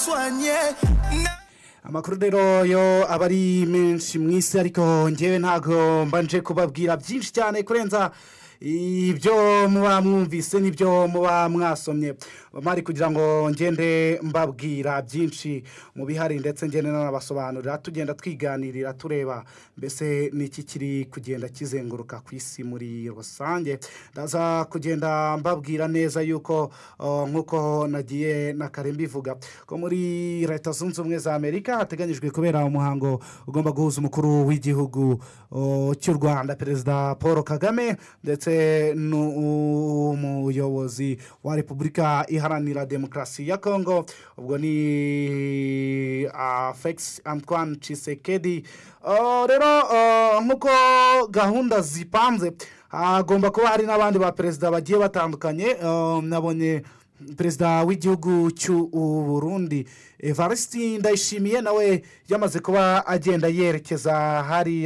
soigné. amakuru rero yo aba ari menshi mu isi ariko ngewe ntabwo mbanje kubabwira byinshi cyane kurenza ibyo muba mwumvise n'ibyo muba mwasomye bari kugira ngo ngende mbabwira byinshi mu bihari ndetse ngende n'abasobanurira tugenda twiganirira tureba mbese n'iki kiri kugenda kizenguruka ku isi muri rusange ndaza kugenda mbabwira neza yuko uh, nk'uko nagiye na kare mbivuga ko muri leta zunze ubumwe za amerika hateganyijwe kubera umuhango ugomba guhuza umukuru w'igihugu uh, cy'u rwanda perezida paul kagame ndetse n'umuyobozi wa repubulika iharanira demokarasi ya kongo ubwo ni afegisi antwan cisekedi Oh, rero oh, nk'uko gahunda zipanze hagomba kuba hari n'abandi ba perezida bagiye batandukanye oh, nabonye perezida w'igihugu cy'u burundi evariste ndayishimiye nawe yamaze kuba agenda yerekeza hariya